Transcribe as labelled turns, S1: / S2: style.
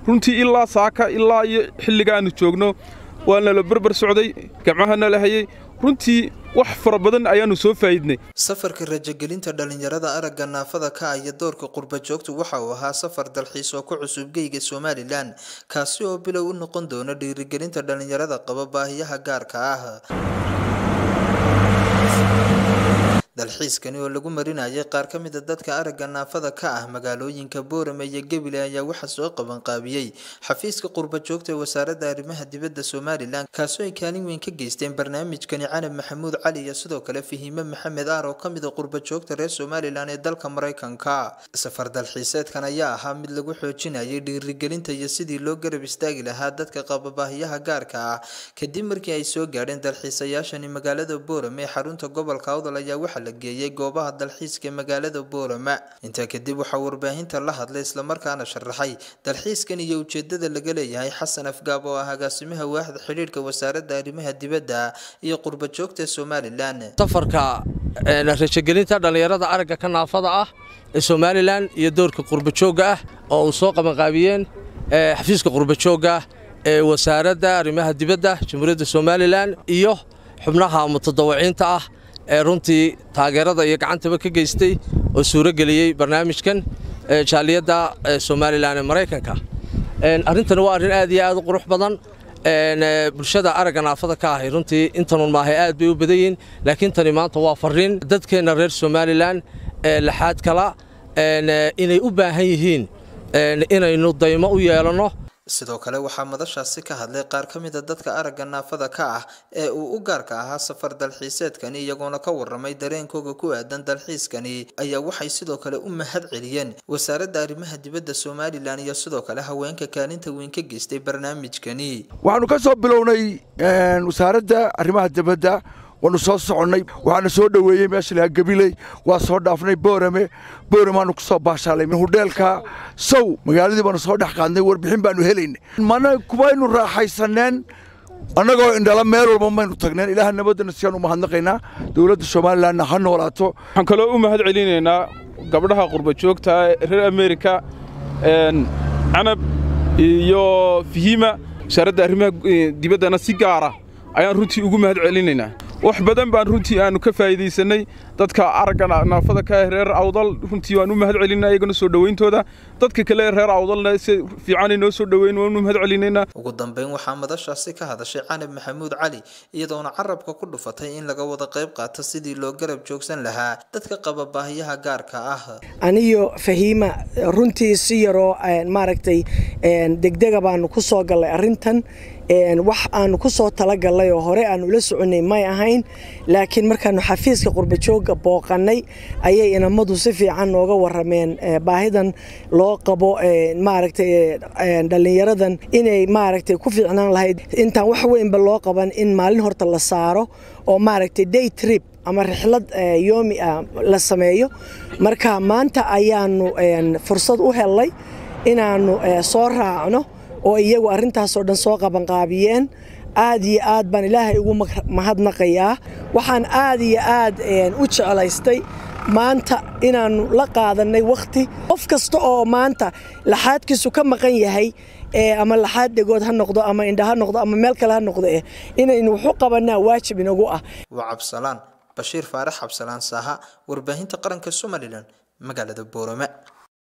S1: runtii ilaa saaka ilaa iyo xilliga aannu joogno waa nala berber socday gamcaha nala hayey runtii wax fara badan ayaannu soo faa'iidnay
S2: safarka rajagelinta dhallinyarada aragga naafada ka ah iyo doorka qurba joogtu waxa uu ahaa safar dalxiis oo ku cusub geyga somalilan kaasi oo bilow u noqon doona dhiirigelinta dhallinyarada qaba baahiyaha gaarka ah dalxiiskani oo lagu marinayay qaar ka mida dadka aragga naafada ka ah magaalooyinka boorame iyo gebile ayaa waxaa soo qabanqaabiyey xafiiska qurba joogta ee wasaaradda arrimaha dibadda somalilan kaasoo ay kaalin weyn ka geysteen barnaamijkani canab maxamuud cali iyo sidoo kale fahiime maxamed aar oo ka mida qurba joogta reer somalilan ee dalka maraykanka safar dalxiiseedkan ayaa ahaa mid lagu xoojinayay dhiirigelinta iyo sidii loo garab istaagi lahaa dadka qaba baahiyaha gaarka ah kadib markii ay soo gaadheen dalxiisayaashani magaalada boorame ee xarunta gobolka awdal ayaa waxaa la geeyey goobaha dalxiiska magaalada boorama intaa kadib waxaa warbaahinta la hadlay islamarkaana sharaxay dalxiiskan iyo ujeedada laga leeyahay xasan afgaab oo ah agaasimaha waaxda xidhiidhka wasaaradda arrimaha dibadda iyo qurba joogta somalilan
S3: safarka rajagelinta dhallinyarada aragga ka naafada ah ee somalilan iyo doorka qurbajoogga ah oo uu soo qabanqaabiyeen xafiiska qurbajoogga ee wasaaradda arrimaha dibadda jamhuuriyadda somalilan iyo xubnaha mutadawiciinta ah ee runtii taageerada iyo gacantaba ka geystay oo suuro geliyey barnaamijkan jaaliyadda somalilan ee maraykanka arrintani waa arrin aad iyo aad u qurux badan bulshada aragga naafada ka ahay runtii intanun maahay aad bay u badan yihiin laakiin tani maanta waa farriin dadkeenna reer somalilan ee laxaad kala inay u baahan yihiin inaynu daymo u yeelanno
S2: sidoo kale waxaa madashaasi ka hadlay qaar ka mida dadka aragga naafada ka ah ee uu u gaarka ahaa safar dalxiiseedkani iyagoona ka waramay dareenkooga ku aadan dalxiiskani ayaa waxay sidoo kale u mahad celiyeen wasaaradda arrimaha dibadda somalilan iyo sidoo kale haweenka kaalinta weyn ka geystay barnaamijkani
S4: waxaanu ka soo bilownay wasaaradda arrimaha dibadda waanu soo soconnay waxaana soo dhoweeyey meesha lahaa gabiley waa soo dhaafnay boorame booramaanu ku soo baashaalay hudheelka sow magaaladii baanu soo dhex qaadnay warbixin baanu helaynay mana kumaynu raaxaysaneen annagoo indhala meel walba maynu tagneen ilaaha nabaddana siyaan u mahadnaqaynaa dowladda somalilanna ha noolaato
S1: waxaan kaloo u mahad celinaynaa gabdhaha qurba joogta reer amerika canab iyo fihima wasaaradda arrimaha dibaddana si gaara ayaan runtii ugu mahad celinaynaa wax badan baan runtii aanu ka faa'iidaysanay dadka aragga naafada ka ah reer awdal runtii waan u mahad celinaa iyagana soo dhowayntooda dadka kale reer awdalna si fiicanay noo soo dhoweyn waan u mahad celinaynaa
S2: ugu dambeyn waxaa madashaasi ka hadashay canab maxamuud cali iyadoona carabka ku dhufatay in laga wada qayb qaato sidii loo garab joogsan lahaa dadka qaba baahiyaha gaarka ah
S5: aniyo fahiima runtii si yaroo maaragtay degdega baanu ku soo gallay arrintan wax aanu ku soo talagalnay oo hore aanu ula soconay may ahayn laakiin markaanu xafiiska qurbajooga booqannay ayay inamadu si fiican nooga warameen baahidan loo qabo maaragtay dhallinyaradan inay maaragtay ku fiicnaan lahayd intaan wax weynba loo qaban in maalin horta la saaro oo maaragtay day trip ama rixlad yoomi ah la sameeyo marka maanta ayaanu fursad u helnay inaannu soo raacno oo iyagu arrintaasoo dhan soo qabanqaabiyeen aad iyo aad baan ilaahay ugu mahadnaqayaa waxaan aad iyo aad u jeclaystay maanta inaannu la qaadannay wakhti qof kasta oo maanta laxaadkiisu ka maqan yahay ama laxaad dhegood ha noqdo ama indha ha noqdo ama meel kale ha noqdo eh inaynu wuxu qabannaa waajib inagu ah
S2: waa cabsalaan bashiir faarax cabsalaan saaha warbaahinta qaranka somalilan magaalada boorame